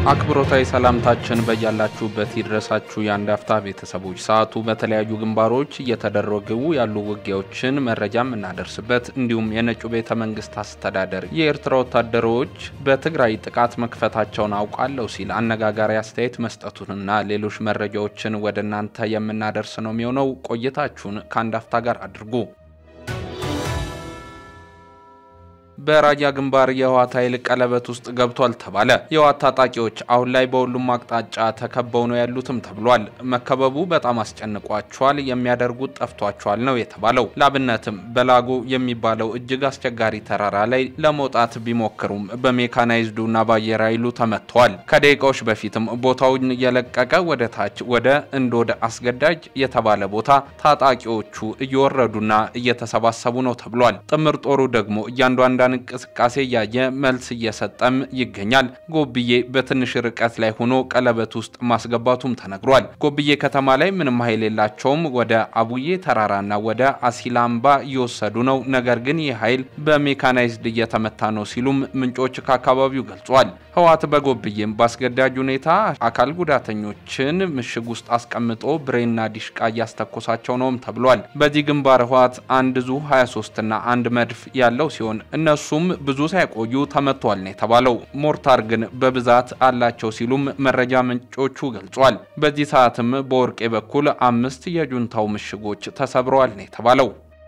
አክብሮታዊ ሰላምታችን በያላችሁበት ይድረሳችሁ የአንድ አፍታ ቤተሰቦች። ሰዓቱ በተለያዩ ግንባሮች እየተደረጉ ያሉ ውጊያዎችን መረጃ የምናደርስበት እንዲሁም የነጩ ቤተ መንግስት አስተዳደር የኤርትራ ወታደሮች በትግራይ ጥቃት መክፈታቸውን አውቃለሁ ሲል አነጋጋሪ አስተያየት መስጠቱንና ሌሎች መረጃዎችን ወደ እናንተ የምናደርስ ነው የሚሆነው። ቆይታችሁን ከአንድ አፍታ ጋር አድርጉ። በራያ ግንባር የህወሓት ኃይል ቀለበት ውስጥ ገብቷል ተባለ። የህወሓት ታጣቂዎች አሁን ላይ በሁሉም አቅጣጫ ተከበው ነው ያሉትም ተብሏል። መከበቡ በጣም አስጨንቋቸዋል፣ የሚያደርጉት ጠፍቷቸዋል ነው የተባለው። ላብነትም በላጎ የሚባለው እጅግ አስቸጋሪ ተራራ ላይ ለመውጣት ቢሞክሩም በሜካናይዝዱና በአየር ኃይሉ ተመትተዋል። ከደቂቃዎች በፊትም ቦታውን የለቀቀ ወደ ታች ወደ እንዶድ አስገዳጅ የተባለ ቦታ ታጣቂዎቹ እየወረዱና እየተሰባሰቡ ነው ተብሏል። ጥምር ጦሩ ደግሞ እያንዳንዱ እንቅስቃሴ እያየ መልስ እየሰጠም ይገኛል። ጎብዬ በትንሽ ርቀት ላይ ሆኖ ቀለበት ውስጥ ማስገባቱም ተነግሯል። ጎብዬ ከተማ ላይ ምንም ኃይል የላቸውም። ወደ አቡዬ ተራራና ወደ አሲላምባ እየወሰዱ ነው። ነገር ግን ይህ ኃይል በሜካናይዝድ እየተመታ ነው ሲሉም ምንጮች ከአካባቢው ገልጿል። ህወሓት በጎብዬም በአስገዳጅ ሁኔታ አካል ጉዳተኞችን ምሽግ ውስጥ አስቀምጦ ብሬና ዲሽቃ እያስተኮሳቸው ነውም ተብሏል። በዚህ ግንባር ህወሓት አንድ ዙ 23 እና አንድ መድፍ ያለው ሲሆን እነሱም ብዙ ሳይቆዩ ተመቷል ነው የተባለው። ሞርታር ግን በብዛት አላቸው ሲሉም መረጃ ምንጮቹ ገልጿል። በዚህ ሰዓትም በወርቄ በኩል አምስት የጁንታው ምሽጎች ተሰብረዋል ነው የተባለው።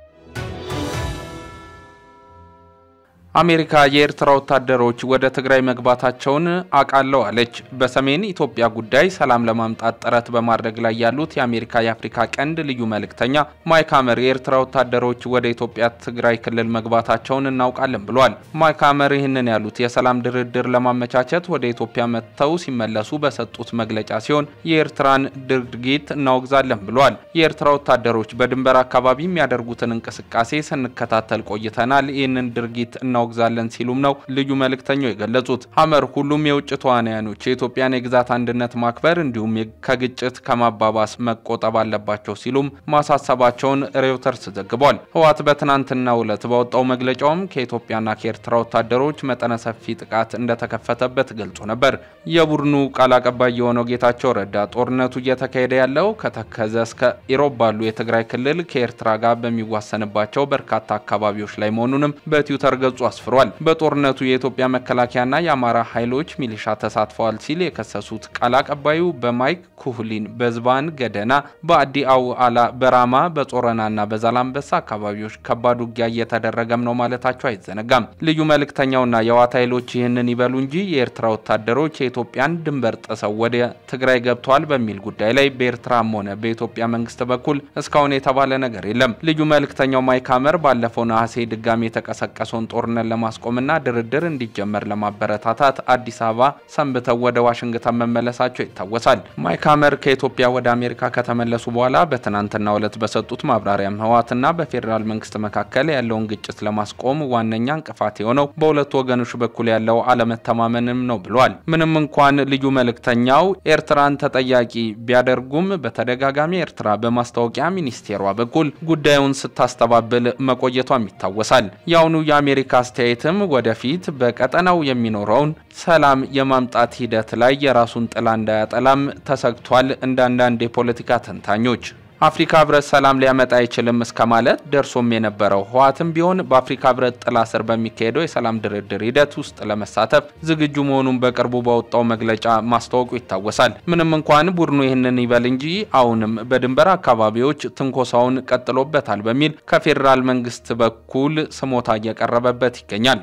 አሜሪካ የኤርትራ ወታደሮች ወደ ትግራይ መግባታቸውን አውቃለሁ አለች። በሰሜን ኢትዮጵያ ጉዳይ ሰላም ለማምጣት ጥረት በማድረግ ላይ ያሉት የአሜሪካ የአፍሪካ ቀንድ ልዩ መልእክተኛ ማይክ ሀመር የኤርትራ ወታደሮች ወደ ኢትዮጵያ ትግራይ ክልል መግባታቸውን እናውቃለን ብሏል። ማይክ ሀመር ይህንን ያሉት የሰላም ድርድር ለማመቻቸት ወደ ኢትዮጵያ መጥተው ሲመለሱ በሰጡት መግለጫ ሲሆን የኤርትራን ድርጊት እናወግዛለን ብሏል። የኤርትራ ወታደሮች በድንበር አካባቢ የሚያደርጉትን እንቅስቃሴ ስንከታተል ቆይተናል። ይህንን ድርጊት እናወግዛለን ሲሉም ነው ልዩ መልእክተኛው የገለጹት። ሀመር ሁሉም የውጭ ተዋናያኖች የኢትዮጵያን የግዛት አንድነት ማክበር እንዲሁም ከግጭት ከማባባስ መቆጠብ አለባቸው ሲሉም ማሳሰባቸውን ሬውተርስ ዘግቧል። ህወሓት በትናንትናው ዕለት ባወጣው መግለጫውም ከኢትዮጵያና ከኤርትራ ወታደሮች መጠነ ሰፊ ጥቃት እንደተከፈተበት ገልጾ ነበር። የቡድኑ ቃል አቀባይ የሆነው ጌታቸው ረዳ ጦርነቱ እየተካሄደ ያለው ከተከዘ እስከ ኢሮብ ባሉ የትግራይ ክልል ከኤርትራ ጋር በሚዋሰንባቸው በርካታ አካባቢዎች ላይ መሆኑንም በትዊተር ገጹ አስፍሯል። በጦርነቱ የኢትዮጵያ መከላከያና የአማራ ኃይሎች ሚሊሻ ተሳትፈዋል ሲል የከሰሱት ቃል አቀባዩ በማይክ ኩህሊን በዝባን ገደና፣ በአዲ አውዓላ፣ በራማ፣ በጾረናና በዛላምበሳ አካባቢዎች ከባድ ውጊያ እየተደረገም ነው ማለታቸው አይዘነጋም። ልዩ መልእክተኛውና የህወሓት ኃይሎች ይህንን ይበሉ እንጂ የኤርትራ ወታደሮች የኢትዮጵያን ድንበር ጥሰው ወደ ትግራይ ገብተዋል በሚል ጉዳይ ላይ በኤርትራም ሆነ በኢትዮጵያ መንግስት በኩል እስካሁን የተባለ ነገር የለም። ልዩ መልእክተኛው ማይክ ሀመር ባለፈው ነሐሴ ድጋሚ የተቀሰቀሰውን ጦርነት ለማስቆምና ድርድር እንዲጀመር ለማበረታታት አዲስ አበባ ሰንብተው ወደ ዋሽንግተን መመለሳቸው ይታወሳል። ማይክ ሀመር ከኢትዮጵያ ወደ አሜሪካ ከተመለሱ በኋላ በትናንትናው ዕለት በሰጡት ማብራሪያም ህወሓትና በፌዴራል መንግስት መካከል ያለውን ግጭት ለማስቆም ዋነኛ እንቅፋት የሆነው በሁለቱ ወገኖች በኩል ያለው አለመተማመንም ነው ብሏል። ምንም እንኳን ልዩ መልእክተኛው ኤርትራን ተጠያቂ ቢያደርጉም በተደጋጋሚ ኤርትራ በማስታወቂያ ሚኒስቴሯ በኩል ጉዳዩን ስታስተባብል መቆየቷም ይታወሳል። የአሁኑ የአሜሪካ አስተያየትም ወደፊት በቀጠናው የሚኖረውን ሰላም የማምጣት ሂደት ላይ የራሱን ጥላ እንዳያጠላም ተሰግቷል። እንደ አንዳንድ የፖለቲካ ተንታኞች አፍሪካ ህብረት ሰላም ሊያመጣ አይችልም እስከ ማለት ደርሶም የነበረው ህወሓትም ቢሆን በአፍሪካ ህብረት ጥላ ስር በሚካሄደው የሰላም ድርድር ሂደት ውስጥ ለመሳተፍ ዝግጁ መሆኑን በቅርቡ ባወጣው መግለጫ ማስታወቁ ይታወሳል። ምንም እንኳን ቡድኑ ይህንን ይበል እንጂ አሁንም በድንበር አካባቢዎች ትንኮሳውን ቀጥሎበታል በሚል ከፌዴራል መንግስት በኩል ስሞታ እየቀረበበት ይገኛል።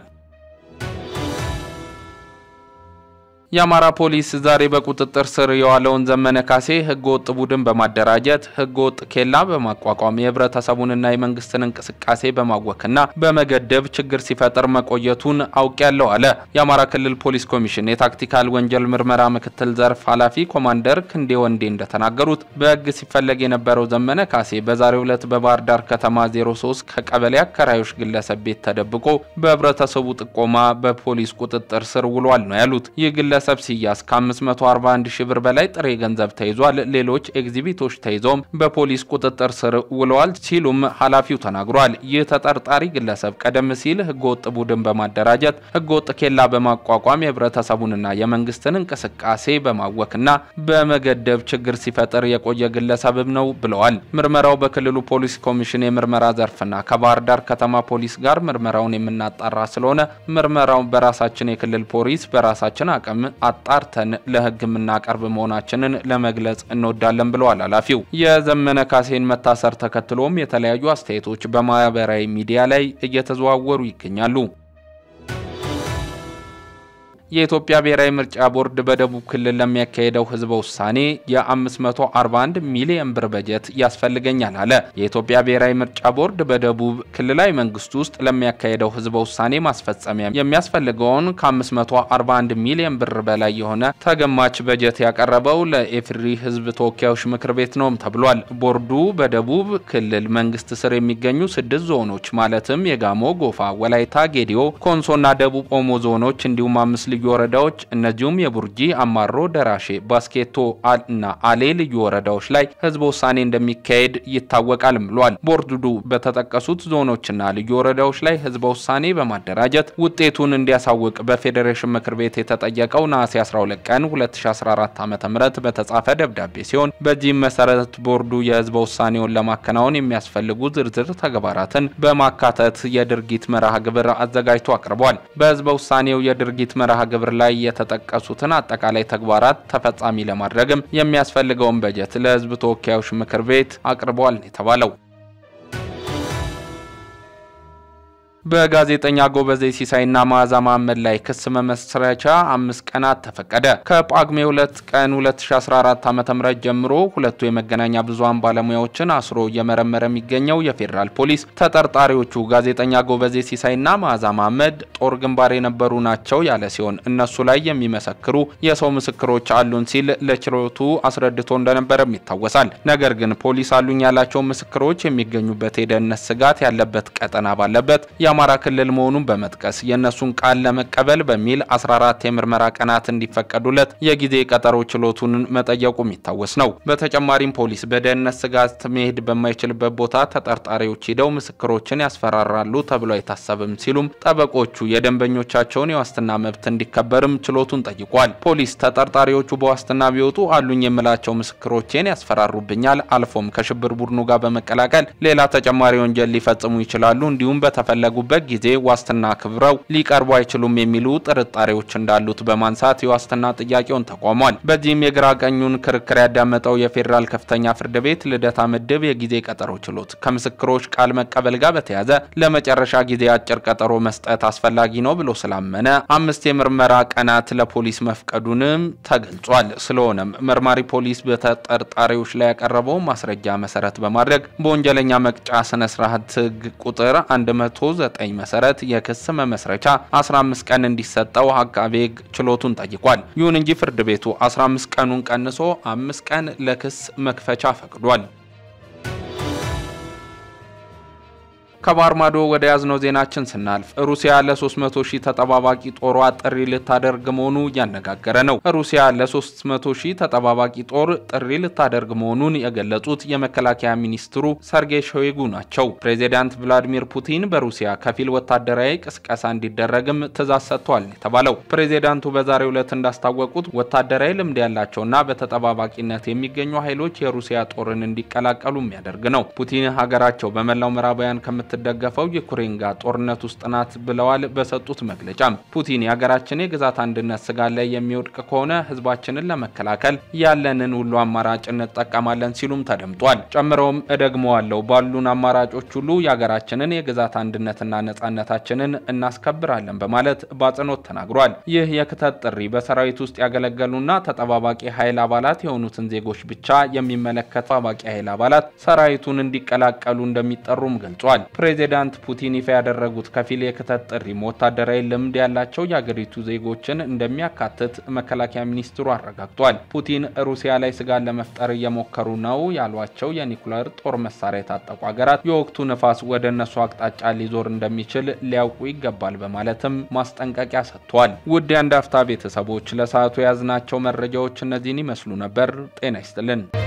የአማራ ፖሊስ ዛሬ በቁጥጥር ስር የዋለውን ዘመነ ካሴ ህገወጥ ቡድን በማደራጀት ህገወጥ ኬላ በማቋቋም የህብረተሰቡንና የመንግስትን እንቅስቃሴ በማወክና በመገደብ ችግር ሲፈጥር መቆየቱን አውቄያለሁ አለ። የአማራ ክልል ፖሊስ ኮሚሽን የታክቲካል ወንጀል ምርመራ ምክትል ዘርፍ ኃላፊ ኮማንደር ክንዴ ወንዴ እንደተናገሩት በህግ ሲፈለግ የነበረው ዘመነ ካሴ በዛሬው ዕለት በባህር ዳር ከተማ 03 ከቀበሌ አከራዮች ግለሰብ ቤት ተደብቆ በህብረተሰቡ ጥቆማ በፖሊስ ቁጥጥር ስር ውሏል ነው ያሉት። ይህ ግለሰብ ግለሰብ ሲያዝ ከ541 ሺህ ብር በላይ ጥሬ ገንዘብ ተይዟል። ሌሎች ኤግዚቢቶች ተይዘውም በፖሊስ ቁጥጥር ስር ውለዋል ሲሉም ኃላፊው ተናግሯል። ይህ ተጠርጣሪ ግለሰብ ቀደም ሲል ህገወጥ ቡድን በማደራጀት ህገወጥ ኬላ በማቋቋም የህብረተሰቡንና የመንግስትን እንቅስቃሴ በማወክና በመገደብ ችግር ሲፈጥር የቆየ ግለሰብም ነው ብለዋል። ምርመራው በክልሉ ፖሊስ ኮሚሽን የምርመራ ዘርፍና ከባህር ዳር ከተማ ፖሊስ ጋር ምርመራውን የምናጣራ ስለሆነ ምርመራውን በራሳችን የክልል ፖሊስ በራሳችን አቅም አጣርተን ለህግ የምናቀርብ መሆናችንን ለመግለጽ እንወዳለን ብለዋል ኃላፊው። የዘመነ ካሴን መታሰር ተከትሎም የተለያዩ አስተያየቶች በማህበራዊ ሚዲያ ላይ እየተዘዋወሩ ይገኛሉ። የኢትዮጵያ ብሔራዊ ምርጫ ቦርድ በደቡብ ክልል ለሚያካሄደው ህዝበ ውሳኔ የ541 ሚሊዮን ብር በጀት ያስፈልገኛል አለ። የኢትዮጵያ ብሔራዊ ምርጫ ቦርድ በደቡብ ክልላዊ መንግስት ውስጥ ለሚያካሄደው ህዝበ ውሳኔ ማስፈጸሚያ የሚያስፈልገውን ከ541 ሚሊዮን ብር በላይ የሆነ ተገማች በጀት ያቀረበው ለኢፌዴሪ ህዝብ ተወካዮች ምክር ቤት ነውም ተብሏል። ቦርዱ በደቡብ ክልል መንግስት ስር የሚገኙ ስድስት ዞኖች ማለትም የጋሞ፣ ጎፋ፣ ወላይታ፣ ጌዲዮ፣ ኮንሶና ደቡብ ኦሞ ዞኖች እንዲሁም አምስት ልዩ ወረዳዎች እነዚሁም የቡርጂ፣ አማሮ፣ ደራሼ፣ ባስኬቶ እና አሌ ልዩ ወረዳዎች ላይ ህዝበ ውሳኔ እንደሚካሄድ ይታወቃል ብሏል። ቦርዱ በተጠቀሱት ዞኖችና ልዩ ወረዳዎች ላይ ህዝበ ውሳኔ በማደራጀት ውጤቱን እንዲያሳውቅ በፌዴሬሽን ምክር ቤት የተጠየቀው ነሐሴ 12 ቀን 2014 ዓ ም በተጻፈ ደብዳቤ ሲሆን በዚህም መሰረት ቦርዱ የህዝበ ውሳኔውን ለማከናወን የሚያስፈልጉ ዝርዝር ተግባራትን በማካተት የድርጊት መርሃ ግብር አዘጋጅቶ አቅርቧል። በህዝበ ውሳኔው የድርጊት መርሃ ግብር ላይ የተጠቀሱትን አጠቃላይ ተግባራት ተፈጻሚ ለማድረግም የሚያስፈልገውን በጀት ለህዝብ ተወካዮች ምክር ቤት አቅርቧል የተባለው በጋዜጠኛ ጎበዜ ሲሳይና መዓዛ መሐመድ ላይ ክስ መመስረቻ አምስት ቀናት ተፈቀደ። ከጳጉሜ ሁለት ቀን 2014 ዓ.ም ጀምሮ ሁለቱ የመገናኛ ብዙሃን ባለሙያዎችን አስሮ እየመረመረ የሚገኘው የፌዴራል ፖሊስ ተጠርጣሪዎቹ ጋዜጠኛ ጎበዜ ሲሳይና መዓዛ መሐመድ ጦር ግንባር የነበሩ ናቸው ያለ ሲሆን እነሱ ላይ የሚመሰክሩ የሰው ምስክሮች አሉን ሲል ለችሎቱ አስረድቶ እንደነበረም ይታወሳል። ነገር ግን ፖሊስ አሉኝ ያላቸው ምስክሮች የሚገኙበት የደህንነት ስጋት ያለበት ቀጠና ባለበት የአማራ ክልል መሆኑን በመጥቀስ የእነሱን ቃል ለመቀበል በሚል 14 የምርመራ ቀናት እንዲፈቀዱለት የጊዜ ቀጠሮ ችሎቱን መጠየቁ የሚታወስ ነው። በተጨማሪም ፖሊስ በደህንነት ስጋት መሄድ በማይችልበት ቦታ ተጠርጣሪዎች ሂደው ምስክሮችን ያስፈራራሉ ተብሎ አይታሰብም ሲሉም ጠበቆቹ የደንበኞቻቸውን የዋስትና መብት እንዲከበርም ችሎቱን ጠይቋል። ፖሊስ ተጠርጣሪዎቹ በዋስትና ቢወጡ አሉኝ የምላቸው ምስክሮቼን ያስፈራሩብኛል፣ አልፎም ከሽብር ቡድኑ ጋር በመቀላቀል ሌላ ተጨማሪ ወንጀል ሊፈጽሙ ይችላሉ እንዲሁም በተፈለጉ በት ጊዜ ዋስትና ክብረው ሊቀርቡ አይችሉም የሚሉ ጥርጣሬዎች እንዳሉት በማንሳት የዋስትና ጥያቄውን ተቋሟል። በዚህም የግራ ቀኙን ክርክር ያዳመጠው የፌዴራል ከፍተኛ ፍርድ ቤት ልደታ ምድብ የጊዜ ቀጠሮ ችሎት ከምስክሮች ቃል መቀበል ጋር በተያያዘ ለመጨረሻ ጊዜ አጭር ቀጠሮ መስጠት አስፈላጊ ነው ብሎ ስላመነ አምስት የምርመራ ቀናት ለፖሊስ መፍቀዱንም ተገልጿል። ስለሆነም መርማሪ ፖሊስ በተጠርጣሪዎች ላይ ያቀረበው ማስረጃ መሰረት በማድረግ በወንጀለኛ መቅጫ ስነስርዓት ሕግ ቁጥር 109 መሰረት የክስ መመስረቻ 15 ቀን እንዲሰጠው አቃቤ ሕግ ችሎቱን ጠይቋል። ይሁን እንጂ ፍርድ ቤቱ 15 ቀኑን ቀንሶ አምስት ቀን ለክስ መክፈቻ ፈቅዷል። ከባህር ማዶ ወደ ያዝነው ዜናችን ስናልፍ ሩሲያ ለ300 ሺህ ተጠባባቂ ጦሯ ጥሪ ልታደርግ መሆኑ እያነጋገረ ነው። ሩሲያ ለ300 ሺህ ተጠባባቂ ጦር ጥሪ ልታደርግ መሆኑን የገለጹት የመከላከያ ሚኒስትሩ ሰርጌይ ሾይጉ ናቸው። ፕሬዚዳንት ቭላዲሚር ፑቲን በሩሲያ ከፊል ወታደራዊ ቅስቀሳ እንዲደረግም ትዕዛዝ ሰጥቷል የተባለው ፕሬዚዳንቱ በዛሬው ዕለት እንዳስታወቁት ወታደራዊ ልምድ ያላቸውና በተጠባባቂነት የሚገኙ ኃይሎች የሩሲያ ጦርን እንዲቀላቀሉ የሚያደርግ ነው። ፑቲን ሀገራቸው በመላው ምዕራባውያን ከምት ደገፈው ዩክሬን ጋር ጦርነት ውስጥ ናት ብለዋል። በሰጡት መግለጫም ፑቲን የሀገራችን የግዛት አንድነት ስጋት ላይ የሚወድቅ ከሆነ ህዝባችንን ለመከላከል ያለንን ሁሉ አማራጭ እንጠቀማለን ሲሉም ተደምጧል። ጨምረውም እደግመዋለሁ ባሉን አማራጮች ሁሉ የሀገራችንን የግዛት አንድነትና ነጻነታችንን እናስከብራለን በማለት በአጽንኦት ተናግሯል። ይህ የክተት ጥሪ በሰራዊት ውስጥ ያገለገሉና ተጠባባቂ ኃይል አባላት የሆኑትን ዜጎች ብቻ የሚመለከት ተጠባባቂ ኃይል አባላት ሰራዊቱን እንዲቀላቀሉ እንደሚጠሩም ገልጿል። ፕሬዚዳንት ፑቲን ይፋ ያደረጉት ከፊል የክተት ጥሪም ወታደራዊ ልምድ ያላቸው የአገሪቱ ዜጎችን እንደሚያካትት መከላከያ ሚኒስትሩ አረጋግጧል። ፑቲን ሩሲያ ላይ ስጋት ለመፍጠር እየሞከሩ ነው ያሏቸው የኒኩለር ጦር መሳሪያ የታጠቁ ሀገራት የወቅቱ ንፋስ ወደ እነሱ አቅጣጫ ሊዞር እንደሚችል ሊያውቁ ይገባል በማለትም ማስጠንቀቂያ ሰጥቷል። ውድ የአንድ አፍታ ቤተሰቦች ለሰዓቱ የያዝናቸው መረጃዎች እነዚህን ይመስሉ ነበር። ጤና ይስጥልን።